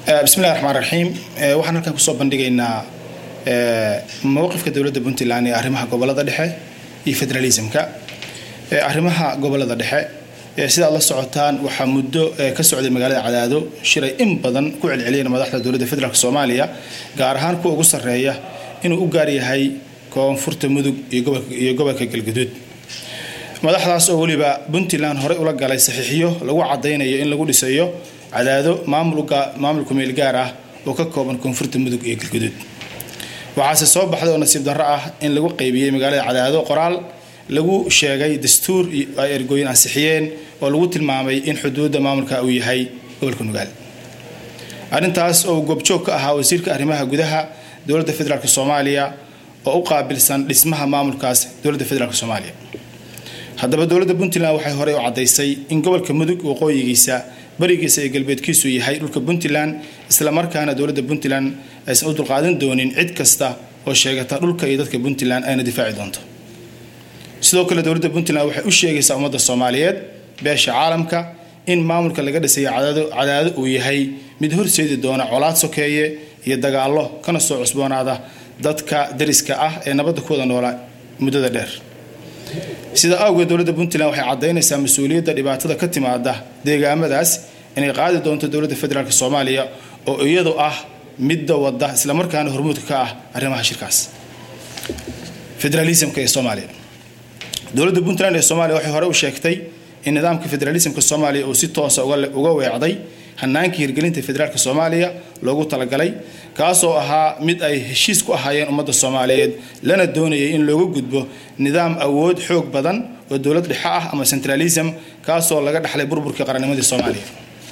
bismillahi raxmaan raxiim waxaan halkan kusoo bandhigaynaa mowqifka dowladda puntland ee arrimaha gobolada dhexe iyo federalismka arrimaha gobolada dhexe sidaad la socotaan waxaa muddo ka socday magaalada cadaado shiray in badan ku celceliyeen madaxda dowladda federaalk soomaaliya gaar ahaan kuwa ugu sarreeya inuu u gaar yahay koonfurta mudug iyo gobolka galguduud madaxdaas oo weliba puntland horey ula galay saxiixiyo lagu cadaynayo in lagu dhisayo cadaado maamul kumeel gaar ah oo ka kooban koonfurta mudug iyo galguduud waxaase soo baxday oo nasiib darro ah in lagu qaybiyey magaalada cadaado qoraal lagu sheegay dastuur ay ergooyin ansixiyeen oo lagu tilmaamay in xuduudda maamulka uu yahay gobolka nugaal arrintaas oo goobjoog ka ahaa wasiirka arrimaha gudaha dowladda federaalk soomaaliya oo u qaabilsan dhismaha maamulkaas dowladda federaalk soomaaliya haddaba dowladda puntland waxay horey u caddaysay in gobolka mudug waqooyigiisa barigiisa iyo galbeedkiisu yahay dhulka puntland islamarkaana dowladda puntland aysan u dulqaadan doonin cid kasta oo sheegata dhulka iyo dadka puntland ayna difaaci doonto sidoo kale dowladda puntland waxay u sheegaysaa ummadda soomaaliyeed beesha caalamka in maamulka laga dhisayo cadaado uu yahay mid horseedi doona colaad sokeeye iyo dagaallo kana soo cusboonaada dadka dariska ah ee nabadda ku wada noola muddada dheer sida awgeed dowladda puntland waxay caddaynaysaa mas-uuliyadda dhibaatada ka timaada deegaamadaas inay qaadi doonto dowladda federaalk soomaaliya oo iyadu ah midda wadda islamarkaana hormuudka ka ah arrimaha shirkaas federalismka ee soomaaliya dowladda puntland ee soomaaliya waxay hore u sheegtay in nidaamka federalismka soomaaliya uu si toosa uga weecday hanaankii hirgelinta federaalk soomaaliya loogu talagalay kaasoo ahaa mid ay heshiis ku ahaayeen ummadda soomaaliyeed lana doonayay in looga gudbo nidaam awood xoog badan oo dowlad dhexe ah ama centralism kaasoo laga dhaxlay burburkii qarannimadii soomaaliya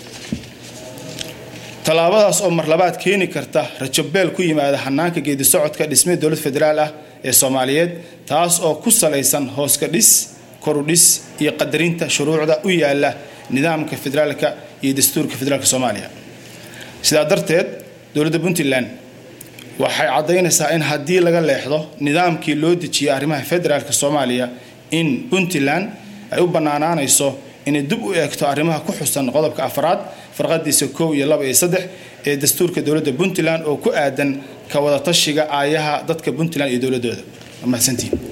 tallaabadaas oo marlabaad keeni karta rajabeel ku yimaada hanaanka geedi socodka dhismee dowlad federaal ah ee soomaaliyeed taas oo ku salaysan hooska dhis korudhis iyo qadarinta shuruucda u yaala nidaamka federaalka iyo dastuurka federaalk soomaaliya sidaa darteed dowladda puntland waxay caddaynaysaa in haddii laga leexdo nidaamkii loo dejiyay arrimaha federaalk soomaaliya in puntland ay u bannaanaanayso inay dib u eegto arrimaha ku xusan qodobka afraad farqadiisa kow iyo laba iyo saddex ee dastuurka dowladda puntland oo ku aadan ka wada tashiga aayaha dadka puntland iyo dowladooda mahadsantiin